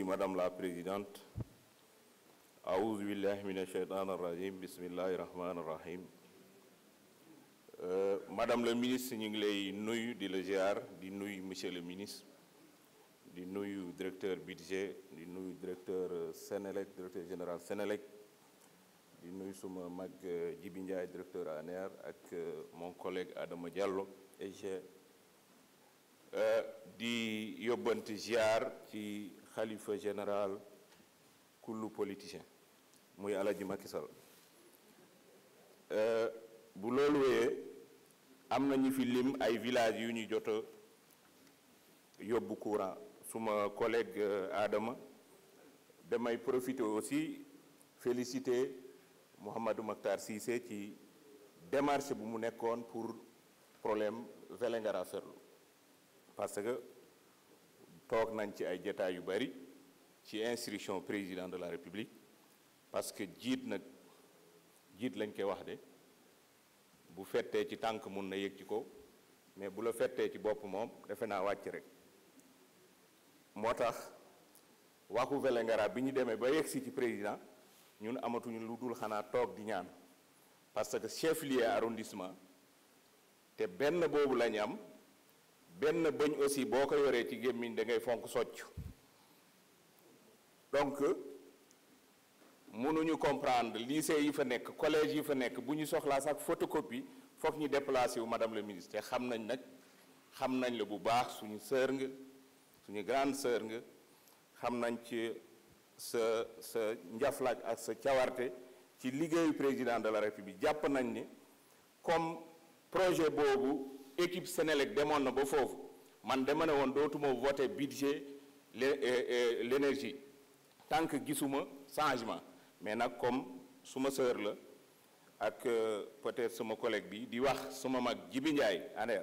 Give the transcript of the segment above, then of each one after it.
Madame la Présidente. Aouzou billahi mina shaytan rajim bismillahi rahmani rahim. Euh, Madame le ministre ñu ngi lay nuyu di la ziar di nuyu monsieur le ministre di nuyu directeur budget di nuyu directeur Sénélec directeur général Sénélec di nuyu suma mag Djibi Ndiaye directeur ANER ak mon collègue Adama Diallo et di yóbbante ziar ci xalifa général kullu politicien muy Alaji Macky Sall bu loolu wéyee am na ñu fi lim ay villages yu ñu jot a yóbbu courant suma collègue Adama damay profiter aussi féliciter Mouhamadou Makhtar Cissé ci démarche bu mu nekkoon pour problème Vélingara Ferlo parce que toog nañ ci ay jataay yu bari ci instruction président de la République parce que jiit nag jiit lañ koy wax de bu fettee ci tànk mun na yëg ci ko mais bu la fettee ci bopp moom defe naa wàcc rek moo tax waxu Vélingara bi ñu demee ba yegg si ci président ñun amatuñu lu dul xanaa toog di ñaan parce que chef lieu arrondissement te benn boobu lañu am benn bëñ aussi boo ko yoree ci gémmiñ da ngay fonk socc donc mënuñu comprendre lycée yi fa nekk collège yi fa nekk bu ñu soxlaa sax photocopie foog ñu déplacé wu madame le ministre te xam nañ nag xam nañ la bu baax suñu sœur nga suñu grande sœur nga xam nañ ci sa sa njaflaaj ak sa cawarte ci liggéeyu président de la république jàpp nañ ni comme projet boobu équipe Sénélec demoon na ba foofu man dama ne woon dootuma voter budget l'énergie tant que gisuma changement mais nag comme suma sœur la ak peut-être sama collègue bi di wax suma mag Jibi Ndiaye aneer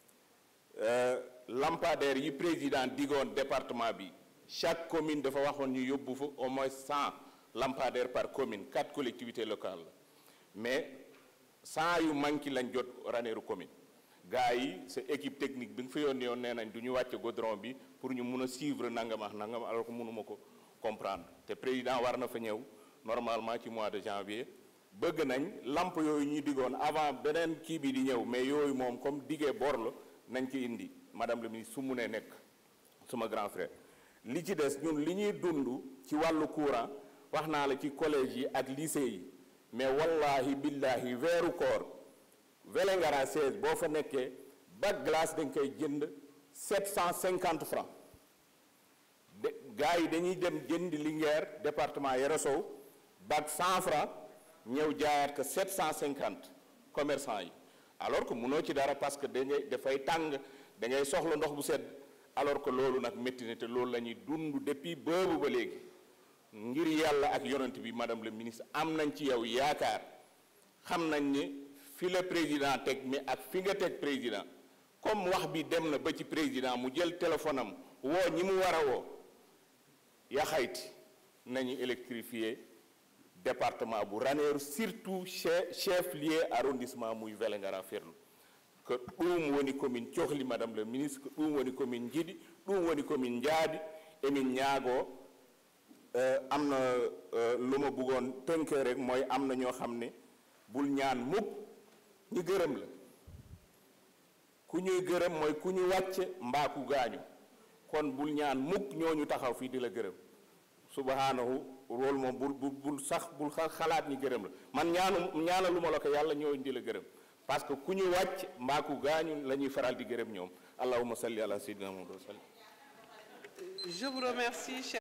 lampadaire yi président digoon département bi chaque commune dafa waxoon ñu yóbbu fa au moins cent lampadaires par commune quatre collectivités locales la mais cent yu manqué lañ jot Ranérou commune gars yi sa équipe technique bi nga fa yónnee woon nee nañ du ñu wàcce goudron bi pour ñu mun a suivre nangam ak nangam alors que mënuma ko comprendre te président war na fa ñëw normalement ci mois de janvier bëgg nañ lamp yooyu ñu diggoon avant beneen kii bi di ñëw mais yooyu moom comme diggee bor la nañ ci indi madame le ministre su mu nee nekk suma grand frère li ci des ñun li ñuy dund ci wàllu courant wax naa la ci collège yi ak lycée yi mais wallahi billahi weeru koor Vélingara 16 boo fa nekkee bac glace dañ koy jënd 750 francs de gars yi dañuy dem jënd Linguère département Yoro Sow bac 100 francs ñëw jaayaat ko 750 commerçant yi alors que mënoo ci dara parce que dangay dafay tàng da ngay soxla ndox bu sedd alors que loolu nag métti na te loolu la ñuy dund depuis boobu ba léegi ngir yàlla ak yonent bi madame le ministre am nañ ci yow yaakaar xam nañ ni fi la président teg mais ak fi nga teg président comme wax bi dem na ba ci président mu jël téléphone am woo ñi mu war a woo yaxayti nañu électrifier département bu Ranérou surtout chef chef lieu arrondissement muy Vélingara Ferlo que ɗum woni commune cohli madame le ministre que ɗum woni commune jiiɗi ɗum woni commune njaadi emin ñaagoo am na lu ma bëggoon tënkee rek mooy am na ñoo xam ne bul ñaan mukk ñu gërëm la ku ñuy gërëm mooy ku ñu wàcce mbaa ku gaañu kon bul ñaan mukk ñooñu taxaw fii di la gërëm subhanahu loolu moom bul bul bul sax bul xalaat ñi gërëm la man ñaanu ñaanaluma la ko yàlla ñooñu di la gërëm parce que ku ñu wàcc mbaa ku gaañu la ñuy faral di gërëm ñoom allahumma salli ala sayyidina muhammad wa sallam Je vous remercie.